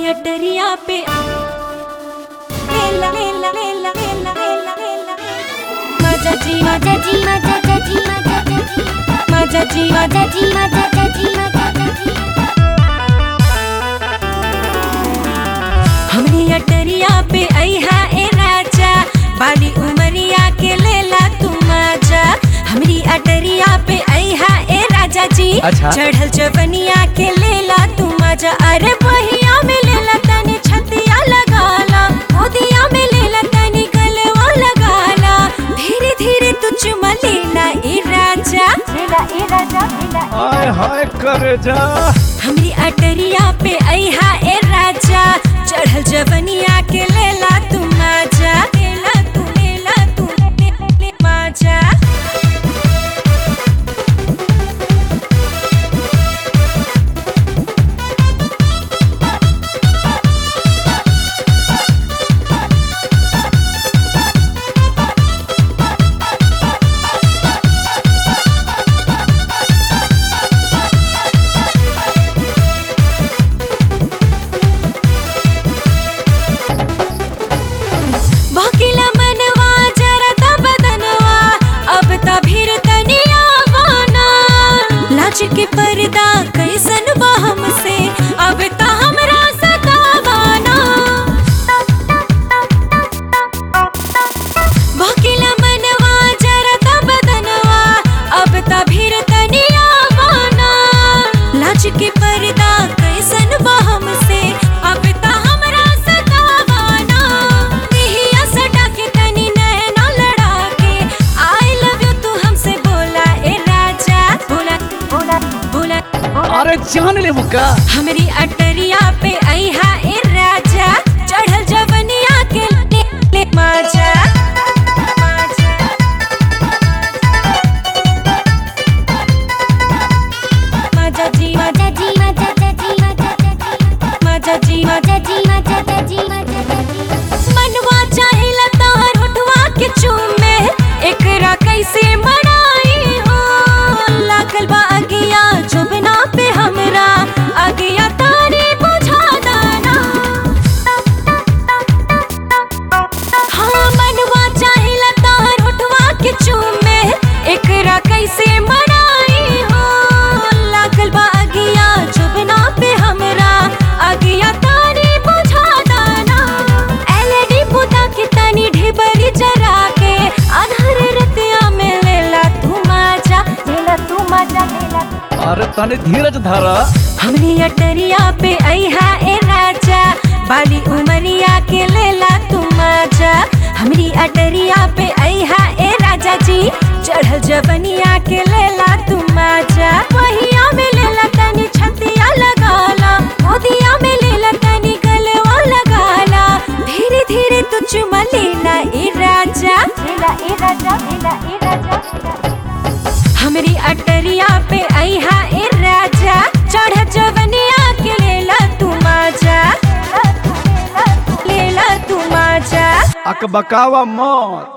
हमरी अटरिया पे लेला लेला लेला लेला लेला लेला मजा जी मजा जी मजा जी मजा जी मजा जी मजा जी मजा जी मजा जी हमरी अटरिया पे अइहा ए राजा बाली उमरिया के लेला तू मजा हमरी अटरिया पे अइहा ए राजा जी अच्छा। चढ़ल जवनिया के लेला तू मजा अरे बहिया में लेला तनी छतिया लगाला गोदिया में लेला तनी गलवा लगाला धीरे धीरे तू चुमा लेला ए राजा लेला ए राजा लेला हाय हाय कर जा हमरी अटरिया पे अइहा ए राजा चढ़ल जवनिया के लेला तू मजा लेला तू लेला तू ले, ले, ले, मजा भकिला मनवा जरा ता बदनवा अब ता भीर तनिया वाना लाज के पर्दा कैसन बा हमसे अब ता हमरा सतावाना भकिला मनवा जरा ता बदनवा अब ता भीर तनिया वाना लाज के पर्दा कैसन बा हमसे अब ता हमरा सतावाना देहिया सटा के तनी नैना लड़ा के आई लव यू तू हमसे बोला ए राजा बोला बोला बोला अरे जान ले मुक्का हमरी अटरिया पे अइहा ए राजा चढ़ल जवनिया के ले, ले मजा मजा मजा जी मजा जी मजा जी मजा जी मजा जी मजा मजा जी मजा जी मजा जी मनवा चाहेला तोहर होठवा के चूमे एकरा कैसे मनाई हो लागल बा अगिया जुबना पे हमरा अगिया तारे बुझा दाना हाँ मनवा चाहेला तोहर होठवा के चूमे एकरा कैसे मनाई हो लागल बा अगिया जुबना पे हमरा अगिया तारे बुझा दाना एलईडी बुता के तनी ढेबरी जरा के अनहर रतिया में लेला तू मजा लेला तू मजा लेला अरे तने धीरज धारा हमरी अटरिया पे अइहा ए राजा बाली उमरिया के लेला तू मजा हमरी अटरिया पे अइहा ए राजा जी चढ़ल जवनिया के लेला तू मजा वहिया में लेला तनी छतिया लगाला गोदिया में लेला तनी गलवा लगाला धीरे धीरे तू चुमा लेला ए राजा लेला ए राजा लेला ए राजा हमरी अटरिया पे अइहा ए राजा चढ़ जवनिया के लेला तू मजा लेला तू मजा अकबकावा मौत